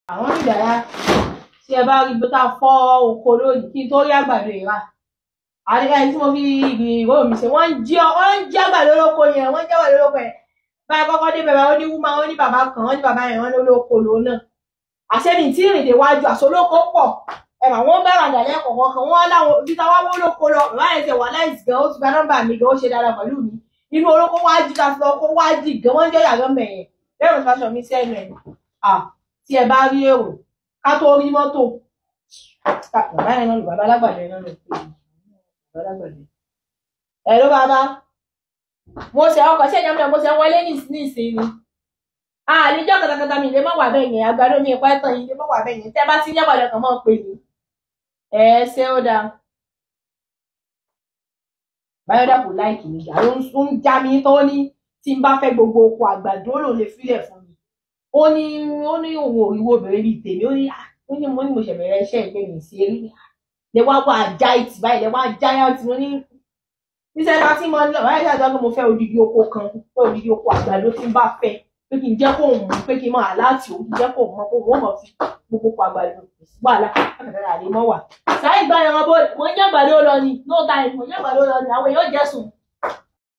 àwọn onídàáyà tí ẹ bá rí bí ká fọ́ oko lónìí kí n tó rí àgbàdo ìra àdìgá tí mo fi ìró mi ṣe wọ́n ń jí ọ wọ́n ń jí àgbàdo lóko yẹn wọ́n ń jí àgbàdo lóko yẹn báyìí kọ́kọ́ dé bẹ̀rẹ̀ ó ní wúmá ó ní bàbá kan ó ní bàbá yẹn wọ́n ní olóko lòun náà àṣẹ́ni tí ìrìn déwájú àṣolóko pọ̀ ẹ̀mà wọ́n bá ràǹdà lẹ́kọ̀ọ́ kan wọ́n láwọn ibi táwa wó lóko lọ bàbá yẹn ti wà láìsí gan ó ti gba nọ́mbà mi gan ó ṣe dáadáa pẹ̀lú mi inú olóko wá jí ta fi ọkọ wá jí gan wọ́n jẹ́ yàrá mẹ̀yẹn lẹ́rù fásọ mi sẹ́nu ẹ̀ à tí ẹ bá rí èrò ká tó rí mọ́tò bàbá yẹn náà lò bàbá alágbàdo yẹn náà lò pé bàbá alágbàdo ẹ ló bàbá mo ṣe ọkọ̀ ṣe ìjọba mo ṣe wọlé ní ìsinmi àlejò katakata mi lè má wà bẹ́ẹ̀ yẹn àgbàdo mi ìpá ẹ̀tàn yìí lè má wà bẹ́ẹ̀ yẹn tẹ́ bá ti ń yàgbàdo kan máa ń pè mí ẹ ṣé ó dáa báyọ̀dà kò láìkì mi jà ló ń já mi tó ní tí n bá fẹ́ gbogbo oko àgbàdo ló lè filẹ̀ fún mi ó ní ó ní òun òriwo obìnrin bíi tèmi ó ní ó ní mo ní mo ṣẹ̀bẹ̀rẹ̀ iṣẹ́ ìpè mí sí eré lè wá wá já ìtì báyìí lè wá já ìtì mo ní níṣẹ́ láti mọ ní ọ̀rẹ́ ìṣàjọ́ pé mo fẹ́ odidi oko kan fẹ́ odidi oko àgbàdo tí n bá fẹ́ pé kí n jẹ́ kó mú pé kí n máa láti òun kí n jẹ́ kó mọ kó wọ́n mọ̀ fi gbogbo oko àgbàdo kò sí wàhálà àkàtàrà àlè mọ́ wà. sáyé gba ẹran bó mo ń jẹ́ àgbàdo lọ ni no time mo ń jẹ́ àgbàdo lọ ni àwọn èèyàn jẹ́ sùn